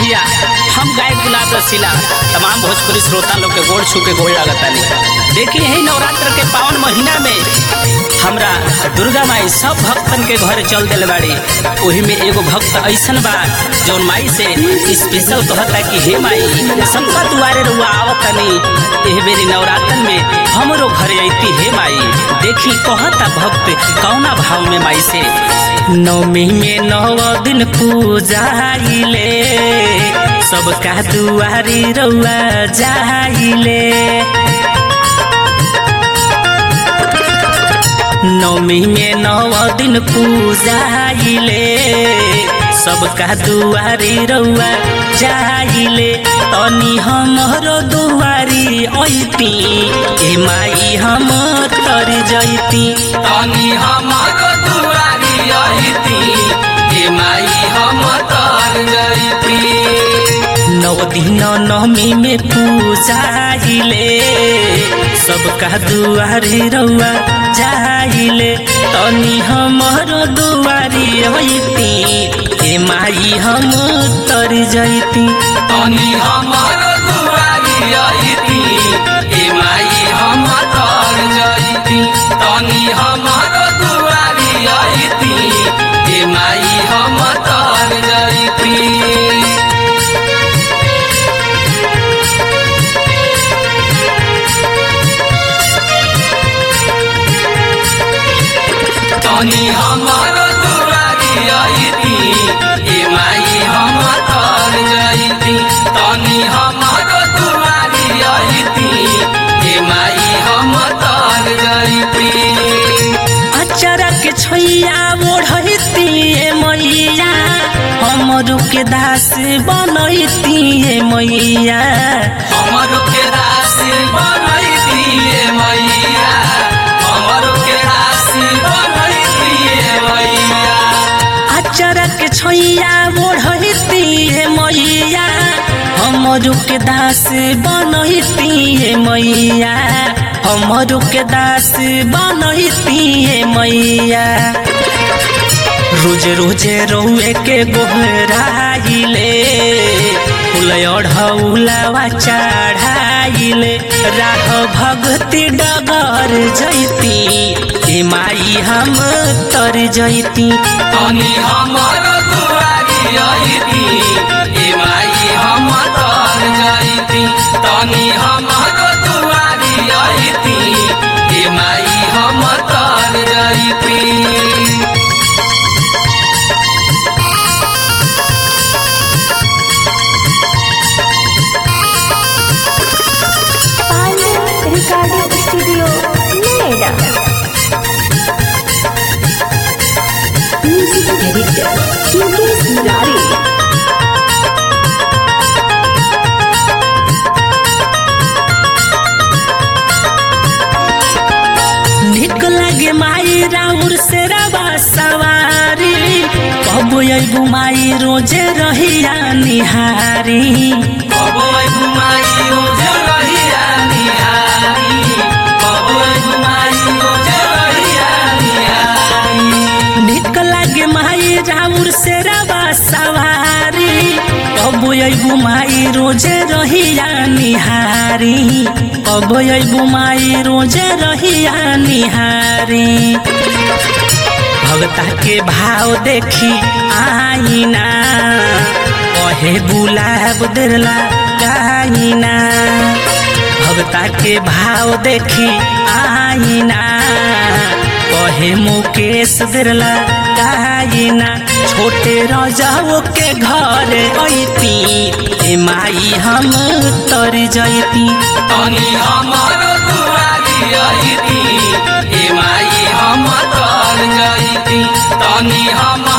भैया हम गायक गुलाब रसीला तमाम भोजपुरी श्रोता लोग के गोड़ छू के गोड़ लागतानी देखिए यही नवरात्र के पावन महीना में हमरा दुर्गा माई सब भक्तन के घर चल दिल बाड़ी वही में एगो भक्त ऐसन बा जौन माई से स्पेशल कहता कि हे माई सबका दुआरे रुआ आवतनी एह बेरी नवरात्रन में हमरो घर अइती हे माई देखी कहता भक्त कौना भाव में माई से नवमी में नव दिन पूजाइले सबका दुआरी रउआ जाइले नवमी में नव दिन पूजाइले सबका दुआरी रउआ जाइले तनी हमरो दुआरी ऐती ए माई हम तर जैती तनी हमारो दुआरी अइती हे माई हम तर जइती नव दिन नवमी में पूजाइले सबका दुआरी रउआ जाइले तनी हमरो दुआरी ऐती ए माई हम तर जैती तनी हमारो दुआरी अइती हे माई हम तर जइती तनी हमारो दुआरी अइती हे माई हम तर जइती तनी हमारो दुआरी अइती हे माई हम तर जइती तनी हमारो दुआरी अइती हे माई हम तर जइती अचरा के छैया ओढ़ती ए मैया हमरो के दास बनैती ए मैया हमरो के राशि बनैती हे मैया हमरो के राशि बनैती हे मैया अचरा के छैया ओढ़ती ए मैया हमरो के दास बनैती ए मैया हमरो के दास बनैती ए मैया रोज रोज रउए के गोहराइले फूल अढ़ौलावा चढ़ाइले राह भगती डगर जैती ए माई हम तर जैती तनी हमारो दुआरी अइती हे माई हम तर जइती तनी हमारो दुआरी अइती हे माई हम तर जइती Pioneer Recording Studio, Noida. Music Editor, Mukesh Murari. निक लागे माई राउर से रवा सवारी कब अबू माई रोजे रहिया निहारी बबोय घुमाई ओ जरहिया निहारी बबोय घुमाई ओ जरहिया निहारी निक लागे माई राउर से रवा सवारी कब अबू माई रोजे रहिया निहारी कब अबू माई रोजे रहिया निहारी भगता के भाव देखी आईना कहे गुलाब दिला गाइना भगता के भाव देखी आईना कहे मुकेश दिला गाइना छोटे रजाओ के घर ऐती ए माई हम तर जैती तनी हमारो दुआरी अइती हे माई हम तर जइती तनी हम